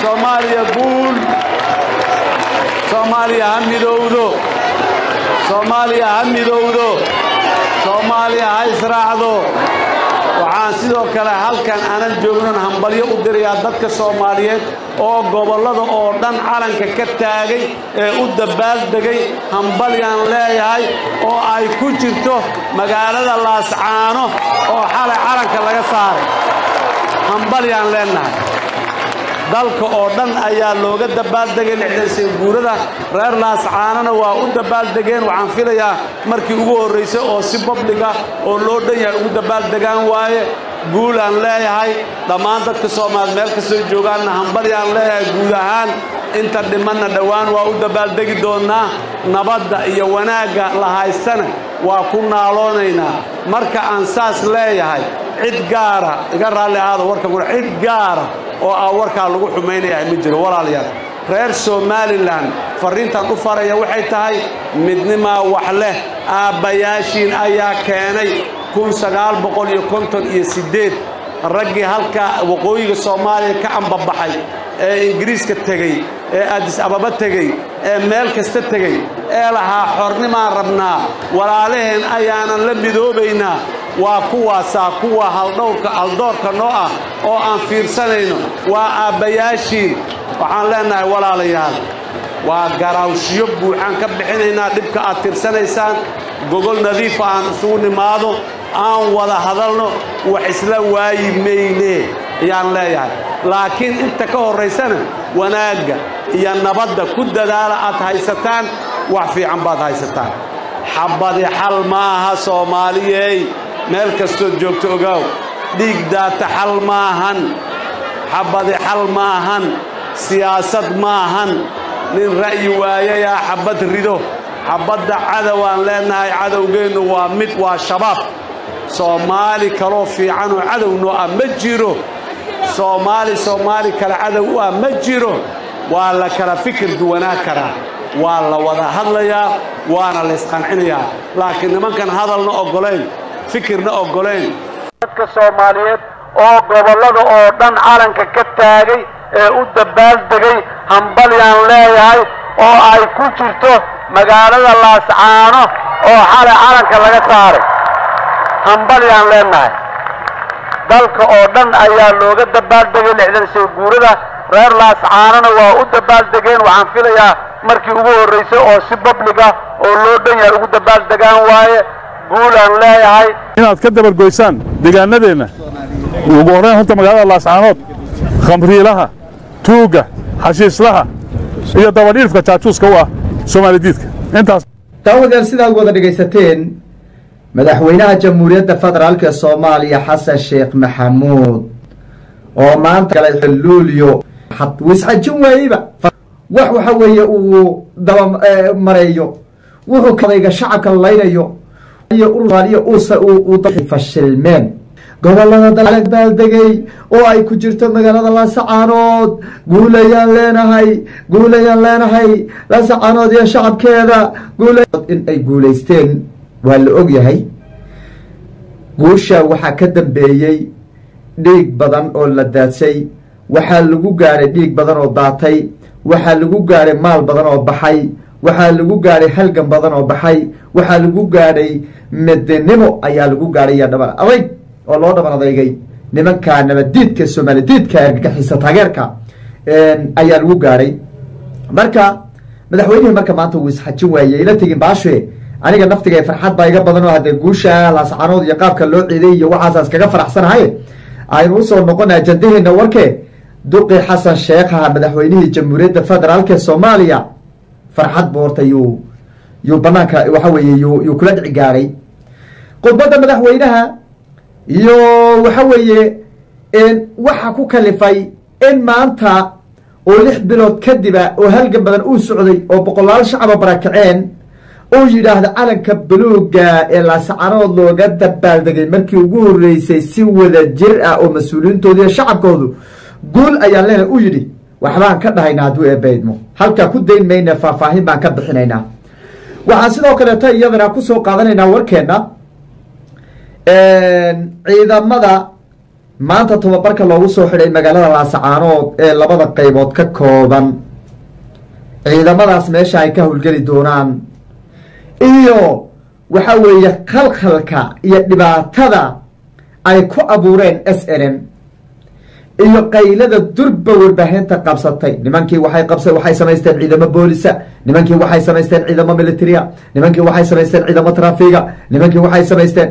soomaaliya guul soomaaliya ha midowdo soomaaliya ha midowdo soomaaliya ha israacdo waxaan sidoo kale halkan aanan joognon hambalyo u dirayaa dadka soomaaliyeed oo gobollada oo dhan calanka ka taagay ee u dabbaaldegay hambalyaan leeyahay oo ay ku jirto magaalada laascaano oo xalay calanka laga saaray hambalyaan leennahay dalka oo dhan ayaa looga dabbaaldegay lixdansan guurada reer laascaanona waa u dabbaaldegeen waxaan filayaa markii ugu horraysay oo si babliga oo loo dhan yahay ugu dabaaldegaan waaye guul aan leeyahay dhammaan dadka soomaalied meel kastoo joogaanna hambalyaan leeyahay guud ahaan inta dhimanna dhowaan waa u dabbaaldegi doonnaa nabadda iyo wanaagga la haystana waa ku naaloonaynaa marka aan saas leeyahay cid gaara iga raalli ahaada warka gura cid gaara oo ah warkaa lagu xumaynayaa ma jiro walaalayaal reer somalilan farriintan u faraya waxay tahay midnimaa wax leh aabbayaashiin ayaa keenay kun sagaal boqol iyo konton iyo siddeed raggii halka waqooyiga soomaaliya ka ambabaxay ee ingiriiska tegey ee adis ababa tegey ee meel kasta tegey ee lahaa xornimaan rabnaa walaalaheen ayaanan la midoobaynaa waa kuwaasaa kuwa haldhowrka haldoorka noo ah oo aan fiirsanayno waa aabbayaashiin waxaan leennahay walaalayaal waa garaawshiyo buuxaan ka bixinaynaa dhibka aad tirsanaysaan gogol nadiifa aan isugu nimaado aan wada hadalno wax isla waayi mayne ayaan leeyahay laakiin inta ka horraysana wanaagga iyo nabadda ku dadaala aad haysataan wax fiican baad haysataan xabbadi xal ma aha soomaaliyey meel kastood joogto ogaaw dhiig daata xal maahan xabbadi xal maahan siyaasad maahan nin ra'yi waayayaa xabbad rido xabbadda cadowaan leennahay cadowgeennu waa mid waa shabaab soomaali kaloo fiicanoo cadownoo ah ma jiro soomaali soomaali kale cadow u ah ma jiro waa la kala fikir duwanaa karaa waa la wada hadlayaa waana la isqancinayaa laakiin nimankan hadalna oggolayn fikirna oggolayn dadka soomaaliyeed oo gobollada oo dhan calanka ka taagay ee u dabbaaldegay hambalyaan leeyahay oo ay ku jirto magaalada laascaano oo xalay calanka laga saaray hambalyaan leennahay dalka oo dhan ayaa looga dabbaaldegay lixdan soo guurada reer laascaanona waa u dabbaaldegeen waxaan filayaa markii ugu horraysay oo si babliga oo loo dhan yahay ugu dabaaldegaan waaye guulaan leeyahay inaad ka dabargoysaan deegaanadeenna ugu horrayn horta magaalada laascaanood khamriilaha tuugga xashiislaha iyo dabadhiifka jaajuuska u ah soomaalidiidka intaas daawadeel sidaad wada dhegaysateen madaxweynaha jamhuuriyadda federaalk ee soomaaliya xasan sheekh maxamuud oo maanta galay xuluulyo wisxajin waayeyba wax waxa weeye uu daba mareeyo wuxuu kadayga shacabka laynayo fashilmeen gobolada dalbaaldegay oo ay ku jirto magaalada laasacaanood guulayaan leenahay guulayaan leenahay laasacaanood iyo shacabkeeda in ay guulaysteen waa la og yahay guusha waxaa ka dambeeyey dhiig badan oo la daadsay waxaa lagu gaadhay dhiig badan oo daatay waxaa lagu gaadhay maal badan oo baxay waxaa lagu gaadhay halgan badan oo baxay waxaa lagu gaadhay midnimo ayaa lagu gaadhay iyo dhaban adayg oo loo dhaban adeygay nimanka nabadiidka soomaalididka argagixisa taageerka ayaa lagu gaadhay marka madaxweynihii marka maanta uu isxajin waayey ila tegin baashe aniga naftiga farxad baa iga badan oo haddee guusha laascaanood iyo qaabka loo ciiday iyo waxaasaas kaga faraxsanahay aynu usoo noqona ajandaheena warke duqi xasan sheekhaha madaxweynihii jamhuuriyadda federaalk ee soomaaliya farxad buu horta yuu yuu banaanka waxa weeye yuu yuu kula dhici gaaray khudbadda madaxweynaha iyo waxa weeye waxa ku kalifay in maanta oo lix bilood kadiba oo halgan badan uu socday oo boqolaal shacaba barakaceen uu yidhaahda calanka buluuga ee laasacanood looga dabaaldegay markii ugu horreysay si wada jir ah oo mas-uuliyiintooda iyo shacabkoodu guul ayaan leenahay u yidhi waxbaan ka dhahaynaa hadduu eebaydmo halkaa ku dayn mayna faahfaahin baan ka bixinaynaa waxaan sidoo kaleeto iyadana kusoo qaadanaynaa warkeenna ciidamada maanta tababarka loogu soo xidhay magaalada laasacaanood ee labada qaybood ka kooban ciidamadaas meesha ay ka howlgeli doonaan iyo waxa weeye khalkhalka iyo dhibaatada ay ku abuureen s n m iyo qaylada durba warbaahinta qabsatay nimankii waxay qabsa waxay samaysteen ciidamo boolisa nimankii waxay samaysteen ciidamo militaria nimankii waxay samaysteen ciidamo trafiga nimankii waxay samaysteen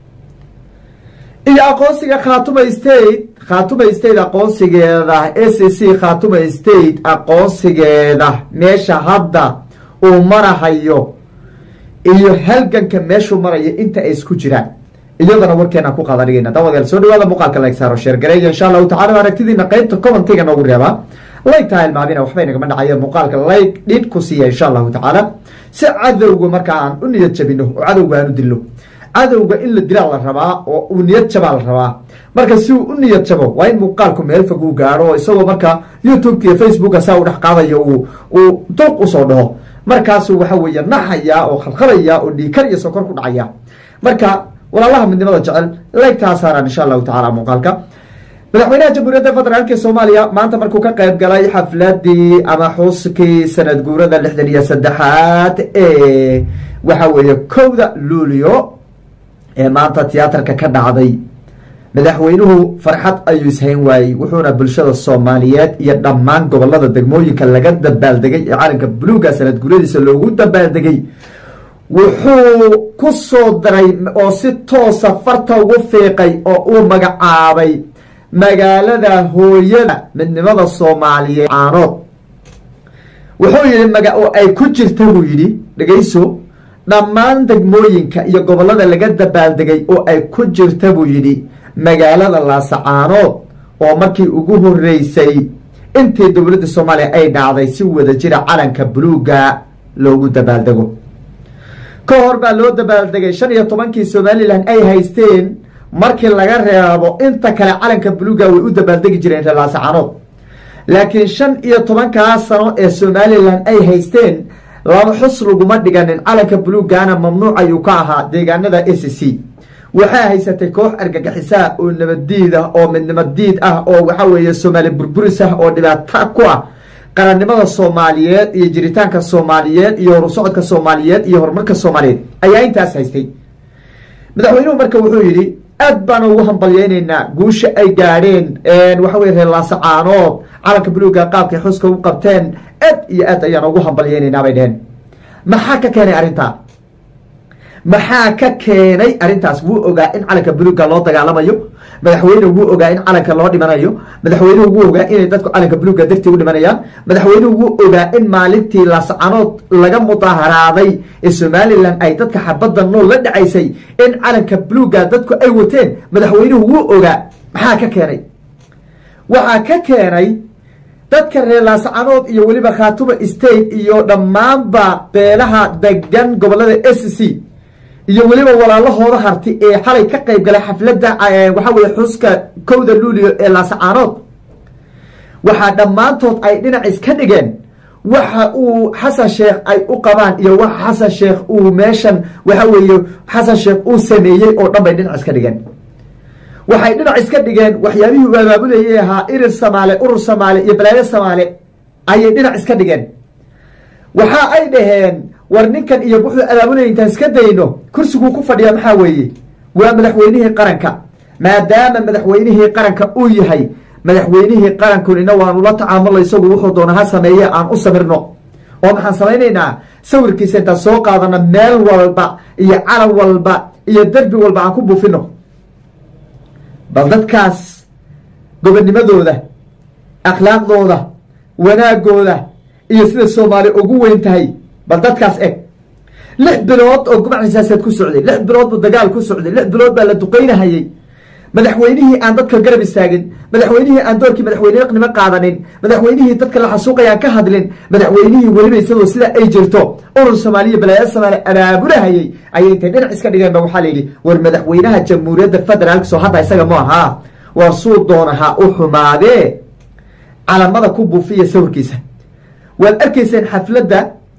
iyo aqoonsiga khaatuma state khaatuma state aqoonsigeeda s c khaatuma state aqoonsigeeda meesha hadda uu marahayo iyo halganka meeshuu marayo inta ay isku jiraan iyadana warkeena ku qaadadhigayna daawadayaal soo dhawaada muuqaalka like saaro sheer gareeya insha allahu tacala aragtidiina qeybta commentiga noogu reebaa like taha ilmaamina waxbay nagama dhacayeen muuqaalka like dhid ku siiya insha allahu tacaala si cadowga markaa aan u niyad jabino oo cadowga aan u dilno cadowga in la dilaa la rabaa oo uu niyad jabaa la rabaa marka si uu u niyad jabo waa in muuqaalku meel fog uu gaaro oo isagoo marka youtubeka iyo facebooka saa u dhex qaadayo uu uu duq usoo dhaho markaasuu waxa weeye naxaya oo khalkhalaya oo dhiikar iyo sokor ku dhacaya marka walaalaha midnimada jecel laygtaa saaraan insha allahu tacala muuqaalka madaxweynaha jamhuuriyadda federaalka soomaaliya maanta markuu ka qayb galay xafladii ama xuskii sanad guurada lixdan iyo saddexaad ee waxa weeye kowda luulio ee maanta tiyaatarka ka dhacday madaxweynuhu farxad ayuu ishayn waayey wuxuuna bulshada soomaaliyeed iyo dhammaan gobolada degmooyinka laga dabaaldegay ee calanka buluuga sanad guuradiisa loogu dabaaldegay wuxuu ku soo daray oo si toosa farta ugu fiiqay oo uu magacaabay magaalada hooyada midnimada soomaaliyeed caanood wuxuu yidhi maga oo ay ku jirta buu yidhi dhegayso dhammaan degmooyinka iyo gobolada laga dabaaldegay oo ay ku jirta buu yidhi magaalada laasacaanood oo markii ugu horeysay intii dowladda soomaaliya ay dhacday si wada jira calanka buluuga loogu dabaaldego ka hor baa loo dabaaldegay shan iyo tobankii somalilan ay haysteen markii laga reebo inta kale calanka buluuga way u dabaaldegi jireen reer laasacaanood laakiin shan iyo tobankaa sano ee somalilan ay haysteen laba xus laguma dhiganin calanka buluugana mamnuuc ayuu ka ahaa deegaanada s c waxaa haysatay koox argagixisaa oo nabaddiid ah oo midnimo diid ah oo waxa weeye soomaali burburis ah oo dhibaato ku ah qarannimada soomaaliyeed iyo jiritaanka soomaaliyeed iyo horusocodka soomaaliyeed iyo horumarka soomaaliyeed ayaa intaas haystay madaxweynuhu marka wuxuu yidhi aad baan ugu hambalyeyneynaa guusha ay gaadheen waxa weye reer laasacaanood calanka buluuga qaabkay xuska u qabteen aad iyo aad ayaan ugu hambalyeyneynaa bay dheheen maxaa ka keenay arrintaa maxaa ka keenay arrintaas wuu ogaa in calanka buluuga loo dagaalamayo madaxweynuhu wuu ogaa in calanka loo dhimanayo madaxweynuhu wuu ogaa inay dadku calanka buluuga dartii u dhimanayaan madaxweynuhu wuu ogaa in maalintii laascanood laga mudaharaaday ee somalilan ay dadka xabadda nool la dhacaysay in calanka buluuga dadku ay wateen madaxweynuhu wuu ogaa maxaa ka keenay waxaa ka keenay dadka reer laascanood iyo weliba khaatuma state iyo dhammaanba beelaha degan gobolada s c iyo weliba walaalahooda harti ee xalay ka qayb galay xafladda waxa weye xuska kowda luulio ee laasacaanood waxaa dhammaantood ay dhinac iska dhigeen waxa uu xasan sheekh ay u qabaan iyo waxa xasan sheekh uu meeshan waxa weeye xasan sheekh uu sameeyey oo dhan bay dhinac iska dhigeen waxay dhinac iska dhigeen waxyaabihii uu abaabulayay ahaa irir samaale urur samaale iyo balaayo samaale ayay dhinac iska dhigeen waxa ay dhaheen war ninkan iyo wuxuu abaabulaya intaan iska dayno kursiguu ku fadhiya maxaa weeye waa madaxweynihii qaranka maadaama madaxweynihii qaranka uu yahay madaxweynihii qarankunina waanu la tacaamula isagu wuxuu doona ha sameeye aan u samirno oo maxaan samaynaynaa sawirkiisa intaan soo qaadano meel walba iyo calan walba iyo derbi walba aan ku buufino bal dadkaas gobonimadooda akhlaaqdooda wanaagooda iyo sida soomaali ugu weyn tahay bal dadkaas eg lix bilood oo gumac xisaaseed ku socday lix bilood buu dagaal ku socday lix bilood baa la duqaynahayey madaxweynihii aan dadka garab istaagin madaxweynihii aan doorkii madaxweynenimo qaadanin madaxweynihii dadka la xasuuqay aan ka hadlin madaxweynihii weliba isagoo sida ay jirto urur soomaaliya balaayo soomaali abaabulahayey ayay intay dhinac iska dhigeen ba waxaa la yidhi war madaxweynaha jamhuuriyadda federaalk soo hadda isaga mu ahaa war suu doonaha u xumaadee calamada ku buufiya sawirkiisa waad arkayseen xafladda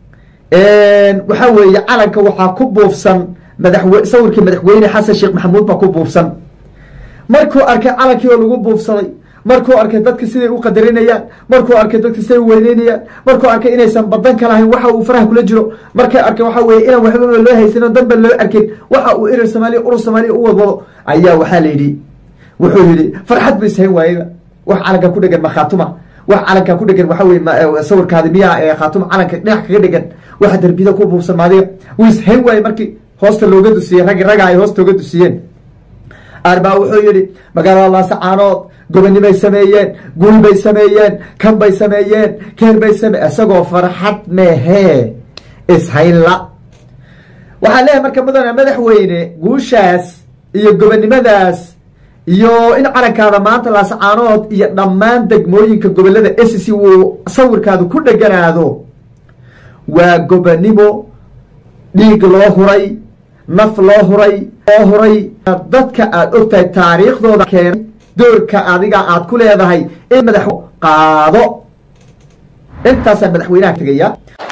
waxaa weeye calanka waxaa ku buufsan madaxwe sawirkii madaxweyne xasan sheekh maxamuud baa ku buufsan markuu arkay calankii oo lagu buufsaday markuu arkay dadka siday u qadarinayaan markuu arkay dadka siday u weyneynayaan markuu arkay inaysan badan ka lahayn waxa uu faraha kula jiro markay arkay waxa weye inaan waxbaba loo haysanin danba loo arkin waxa uu erer soomaaliya urur soomaaliya u wadwado ayaa waxaa la yidhi wuxuu yidhi farxad bu ishayn waayeba wax calanka ku dhegan ma khaatuma wax calanka ku dhegan waxa weye sawirkaadi miyaa ee khaatuma calanka dhinac kaga dhegan waxa derbida ku buufsan maadiga wuu ishayn waaye markii hoosta looga dusiyey raggi ragga ay hoosta oga dusiyeen arbaa wuxuu yidhi magaalada laasacaanood gobonimay sameeyeen guul bay sameeyeen kan bay sameeyeen keer bay same isagoo farxad meehee ishaynla waxaan leeyahay marka mudane madaxweyne guushaas iyo gobonimadaas iyo in calankaada maanta laasacaanood iyo dhammaan degmooyinka gobolada s c uu sawirkaadu ku dheganaado waa gobonimo dhiig loo huray naf loo huray loo huray dadka aada ogtahay taariikhdooda keenay doorka adiga aad ku leedahay in madax qaado intaasaa madaxweynaha tegaya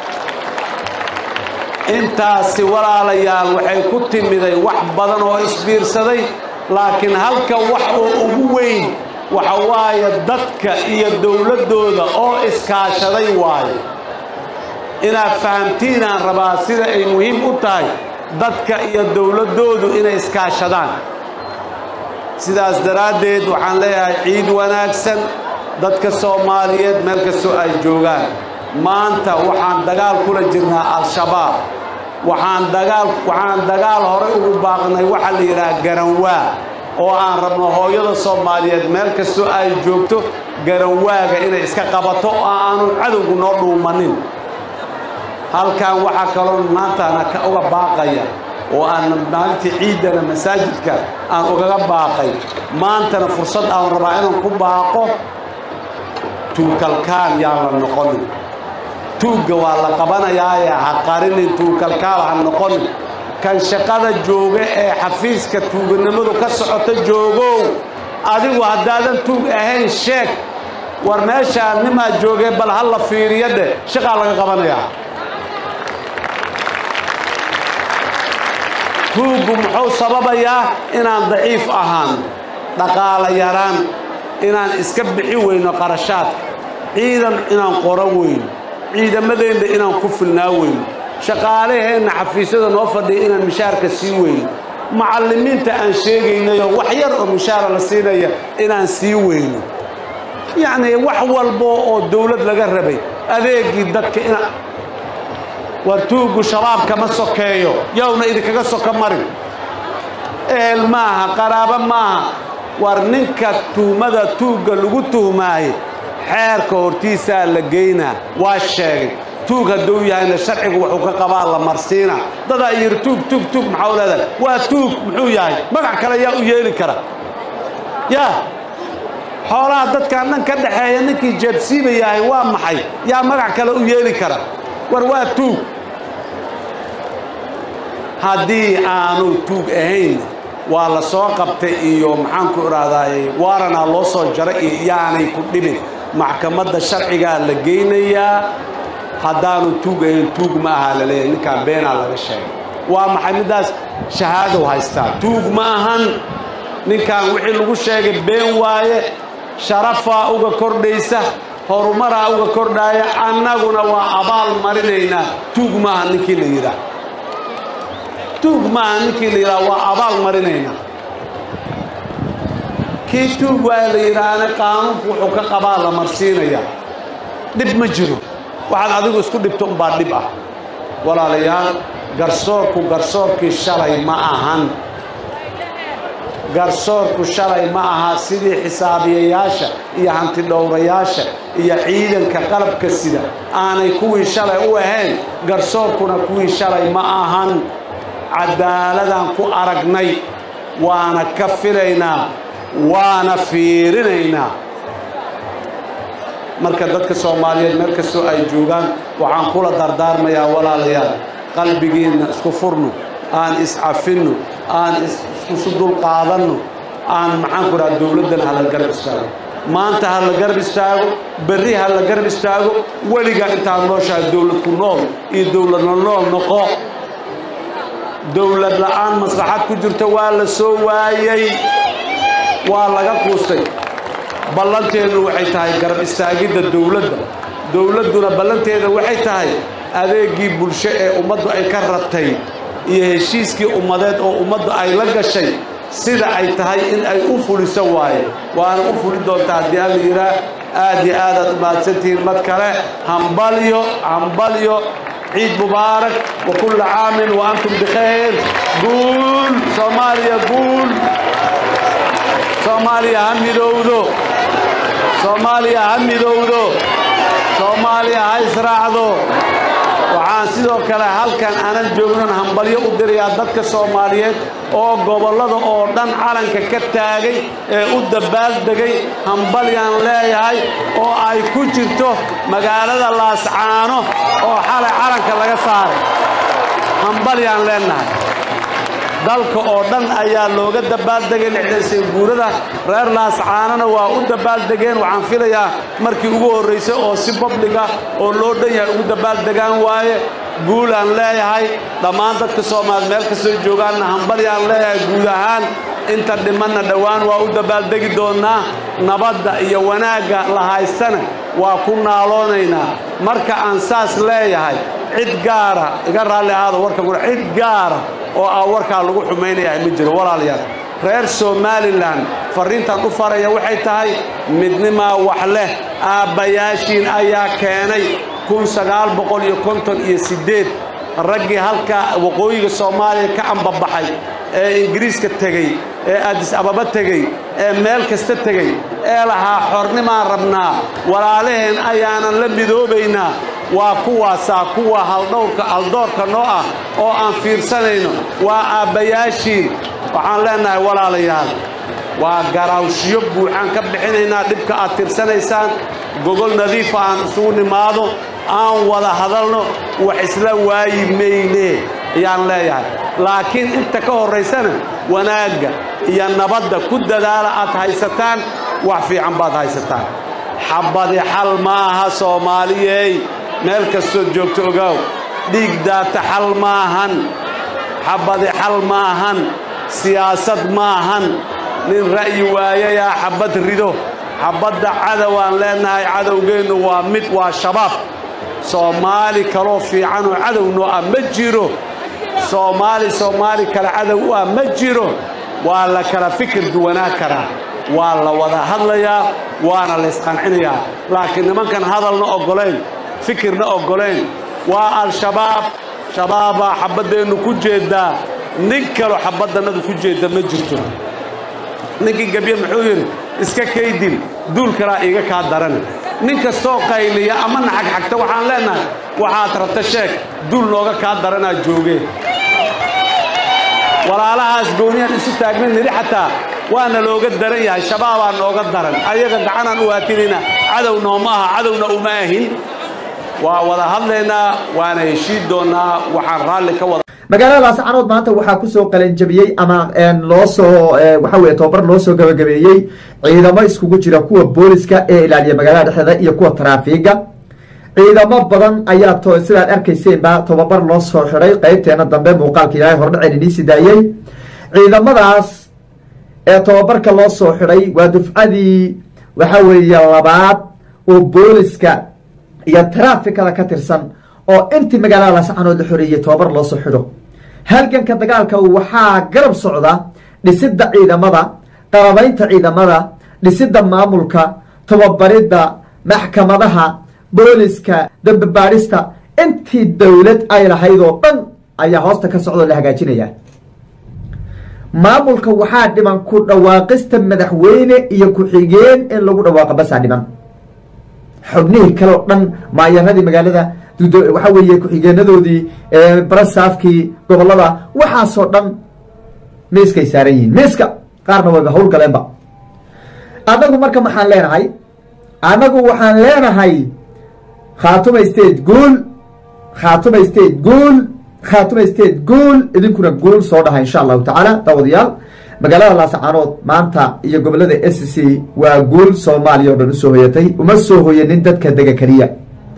intaasi walaalayaal waxay ku timiday wax badan oo isbiirsaday laakiin halka wax oo ugu weyn waxa waaye dadka iyo dowladdooda oo iskaashaday waaye inaad fahamtiinaan rabaa sida ay muhiim u tahay dadka iyo dowladdoodu inay iskaashadaan sidaas daraaddeed waxaan leeyahay ciid wanaagsan dadka soomaaliyeed meel kastoo ay joogaan maanta waxaan dagaal kula jirnaa al-shabaab waxaan dagaal waxaan dagaal horey ugu baaqnay waxaa la yidhaha garanwaa oo aan rabno hooyada soomaaliyeed meel kastoo ay joogto garanwaaga inay iska qabato oo aanu cadowgu noo dhuumanin halkan waxaa kaloo maantana ka uga baaqaya oo aan maalintii ciiddana masaajidka aan ugaga baaqay maantana fursad aan rabaa inaan ku baaqo tuukalkaan yaan la noqonin tuugga waa la qabanayaaye ha qarinin tuukalkaal ha noqonin kan shaqada jooga ee xafiiska tuuganimadu ka socota joogow adigu haddaadan tuug ahayn sheeg war meeshaan nimaa joogee bal ha la fiiriyo dheh shaqaa laga qabanayaa tuuggu muxuu sababayaa inaan daciif ahaan dhaqaala yaraan inaan iska bixi weyno qarashaadka ciidan inaan qoro weyno ciidamadeenna inaan ku filnaa weyno shaqaalaheenna xafiisyada noo fadhiya inaan mishaarka sii weyno macallimiinta aan sheegaynayo wax yar oo mishaara la siinaya inaan sii weyno yacnii wax walbo oo dawlad laga rabay adeegii dadka ina war tuuggu shabaabka ma sokeeyo yowna idinkaga soka marin ehel maaha qaraabo maaha war ninka tuhmada tuugga lagu tuhmaaye xeerka hortiisaa la geynaa waa sheegay tuug hadduu yahayna sharcigu wuxuu ka qabaa la marsiina dadaa yidhi tuug tuug tuug maxaa u leedahay waa tuug muxuu yahay magac kale yaa u yeeli kara yaa xoolaha dadkaan dhan ka dhaxeeya ninkii jeebsiiba yahay waa maxay yaa magac kale u yeeli kara war waa tuug haddii aanu tuug ahayn waa la soo qabtay iyo maxaanku idhaahdaa waaranaa loo soo jaray iyo yaanay ku dhibin maxkamadda sharcigaa la geynayaa haddaanu tuug ahayn tuug ma aha la leeyahay ninkaan beenaa laga sheegay waa maxay middaas shahaadow haystaa tuug ma ahan ninkaan wixii lagu sheegay been waaye sharafaa uga kordhaysa horumaraa uga kordhaaya annaguna waa abaal marinaynaa tuug maaha ninkii la yidhaah tuug maaha ninkii la yidhaah waa abaal marinaynaa kii tuug waa la yidhaahna qaanuunku wuxuu ka qabaa la marsiinayaa dhib ma jiro waxaad adigu isku dhibto umbaa dhib ah walaalayaal garsoorku garsoorkii shalay ma ahan garsoorku shalay ma aha sidii xisaabiyayaasha iyo hantidhowrayaasha iyo ciidanka qalabka sida aanay kuwii shalay u ahayn garsoorkuna kuwii shalay ma ahan cadaaladaan ku aragnay waana ka filaynaa waana fiirinaynaa marka dadka soomaaliyeed meel kastoo ay joogaan waxaan kula dardaarmayaa walaalayaal qalbigiinna isku furno aan iscafinno aan isu dulqaadanno aan maxaanku dhaha dowladdan ha la garab istaago maanta ha la garab istaago berri ha la garab istaago weligaa intaad nooshahay dowlad ku nool iyo dowladna nool noqo dowlad la'aan maslaxad ku jirta waa la soo waayey waa laga quustay ballanteedu waxay tahay garab istaagidda dowladda dowladduna ballanteeda waxay tahay adeeggii bulsho ee ummaddu ay ka rabtay iyo heshiiskii ummadeed oo ummaddu ay la gashay sida ay tahay in ay u fuliso waaye waana u fuli doontaa haddii alla yidhaah aad iyo aadaad u mahadsantihiin mad kale hambalyo hambalyo ciid mubaarak wa kulla caamin wa antum bikhayr guul soomaaliya guul soomaaliya ha midowdo soomaaliya ha midowdo soomaaliya ha israacdo waxaan sidoo kale halkan aanan joognan hambalyo u dirayaa dadka soomaaliyeed oo gobollada oo dhan calanka ka taagay ee u dabbaaldegay hambalyaan leeyahay oo ay ku jirto magaalada laascaano oo xalay calanka laga saaray hambalyaan leennahay dalka oo dhan ayaa looga dabbaaldegay lixdansan guurada reer laascaanona waa u dabbaaldegeen waxaan filayaa markii ugu horraysay oo si babliga oo loo dhan yahay ugu dabaaldegaan waaye guulaan leeyahay dhammaan dadka soomaalied meel kastoo joogaanna hambalyaan leeyahay guud ahaan inta dhimanna dhowaan waa u dabbaaldegi doonnaa nabadda iyo wanaagga la haystana waa ku naaloonaynaa marka aan saas leeyahay cid gaara iga raalli ahaada warka gura cid gaara oo ah warkaa lagu xumaynayaa ma jiro walaalayaal reer somalilan farriintan u faraya waxay tahay midnimaa wax leh aabbayaashiin ayaa keenay kun sagaal boqol iyo konton iyo siddeed raggii halka waqooyiga soomaaliya ka ambabaxay ee ingiriiska tegey ee adis ababa tegey ee meel kasta tegey ee lahaa xornimaan rabnaa walaalaheen ayaanan la midoobaynaa waa kuwaasaa kuwa haldhowrka haldoorka noo ah oo aan fiirsanayno waa aabbayaashiin waxaan leennahay walaalayaal waa garaawshiyo buuxaan ka bixinaynaa dhibka aad tirsanaysaan gogol nadiifa aan isugu nimaado aan wada hadalno wax isla waayi mayne ayaan leeyahay laakiin inta ka horraysana wanaagga iyo nabadda ku dadaala aad haysataan wax fiican baad haysataan xabbadi xal ma aha soomaaliyey meel kastood joogto ogaaw dhiig daata xal maahan xabbadi xal maahan siyaasad maahan nin ra'yi waayayaa xabbad rido xabbadda cadowaan leennahay cadowgeennu waa mid waa shabaab soomaali kaloo fiicanoo cadownoo ah ma jiro soomaali soomaali kale cadow u ah ma jiro waa la kala fikir duwanaa karaa waa la wada hadlayaa waana la ysqancinayaa laakiin nimankan hadalna oggolayn fikirna oggolayn waa al-shabaab shabaabaa xabbaddeennu ku jeeddaa nin kaloo xabbaddannadu ku jeedda ma jirto ninkii gebye muxuu yidhi iska kaydin duul kalaa iiga kaa daran nin kastoo qayliya ama naxagxagta waxaan leennahay waxaad rabta sheeg duul nooga kaa daranaa joogee walaalahaas gooniyaan isu taagmin nidhi xataa waana looga daran yahay shabaabaa nooga daran ayaga gacanaan u waatinayna cadow nooma aha cadowna uma ahin waa wada hadlaynaa waana heshiid doonnaa waxaan raalli ka wada magaalada laascaanood maanta waxaa kusoo qalanjabiyey ama loo soo waxa weye tobabar loo soo gabagabeeyey ciidamo iskugu jira kuwa booliska ee ilaaliya magaalada dhexdeeda iyo kuwa taraafiga ciidamo badan ayaa to sidaad arkayseenba tobabar loo soo xiday qeybteena dambe muuqaalka ilaahay hordhaceen iniisi daayey ciidamadaas ee tobabarka loo soo xidhay waa dufcadii waxa weeye labaad oo booliska iyo taraafikada ka tirsan oo intii magaalada laascaanood la xoreeyey tobabar loo soo xidho halganka dagaalka waxaa garab socda dhisidda ciidamada qarabaynta ciidamada dhisidda maamulka tababaridda maxkamadaha booliska dambabaadhista intii dowlad ay lahayd oo dhan ayaa hoosta ka socdoo la hagaajinaya maamulka waxaa dhiman ku dhawaaqista madaxweyne iyo ku-xigeen in lagu dhawaaqo basaa dhiman xubnihii kale oo dhan maayaradii magaalada waxa weeye ku-xigeenadoodii barasaafkii gobolada waxaasoo dhan miiskay saaran yihiin miiska qaarna wayba hawl galeenba annagu marka maxaan leenahay annagu waxaan leenahay khaatuma state guul khaatuma state guul khaatuma state guul idinkuna guul soo dhaha insha allahu tacaala daawadayaal magaalada laasacaanood maanta iyo gobolada s c waa guul soomaaliya o dhan usoo hoyatay uma soo hoyanin dadka dega keliya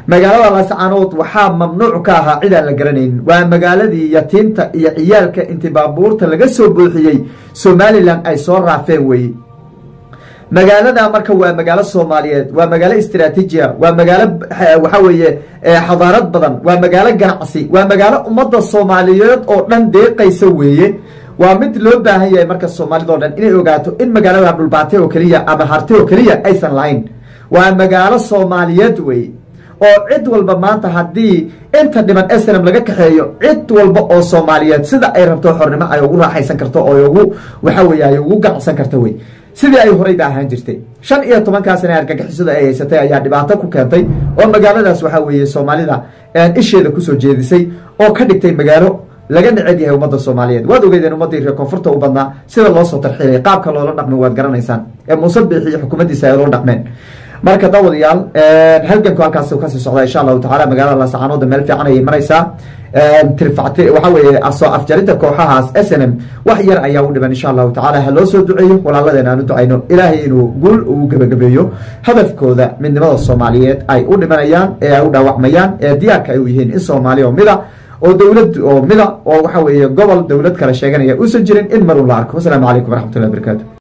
magaalada laascaanood waxaa mamnuuc ka ahaa cid aan la garanaynin waa magaaladii yatiinta iyo ciyaalka intii baabuurta laga soo buuxiyey somalilan ay soo raafeen weye magaalada marka waa magaalo soomaaliyeed waa magaalo istraatiijia waa magaalo waxa weeye xadaarad badan waa magaalo ganacsi waa magaalo ummadda soomaaliyeed oo dhan deeqaysa weeye waa mid loo baahan yahay marka soomaalida o dhan inay ogaato in magaalada dhulbaate oo keliya ama harte oo keliya aysan lahayn waa magaalo soomaaliyeed weye oo cid walba maanta haddii inta dhiman snm laga kaxeeyo cid walba oo soomaaliyeed sida ay rabto xornimo ay ugu raaxaysan karto oo ugu waxa weye ay ugu ganacsan karto wey sidii ay horeyba ahaan jirtay shan iyo tobankaa sana argagixisada ay haysatay ayaa dhibaato ku keentay oo magaaladaas waxa weeye soomaalida isheeda kusoo jeedisay oo ka dhigtay magaalo laga neceb yahay ummadda soomaaliyeed waad ogeydeen ummaddii reer koonfurta u badnaa sida loo soo tarxiilay qaabka loola dhaqmay waad garanaysaan ee muuse biixi iyo xukuumaddiisa ay loo dhaqmeen marka daawadayaal halganku halkaas kasii socdaa insha allahu tacala magaalada laascaanoodda meel fiican ayay maraysaa tirfacti waxa weeye soo afjarinta kooxahaas s n m wax yar ayaa u dhiman insha allahu tacala ha loo soo duceeyo walaaladeen aan u ducayno ilaahay inuu guul ugu gebagabeeyo hadafkooda midnimada soomaaliyeed ay u dhimanayaan ee ay u dhaawacmayaan ee diyaarka ay u yihiin in soomaaliya oo mida oo dowlad oo mida oo waxa weeye gobol dowlad kale sheeganaya uusan jirin in marun la arko wasalaamu calaykum waraxmatullahi barakaatu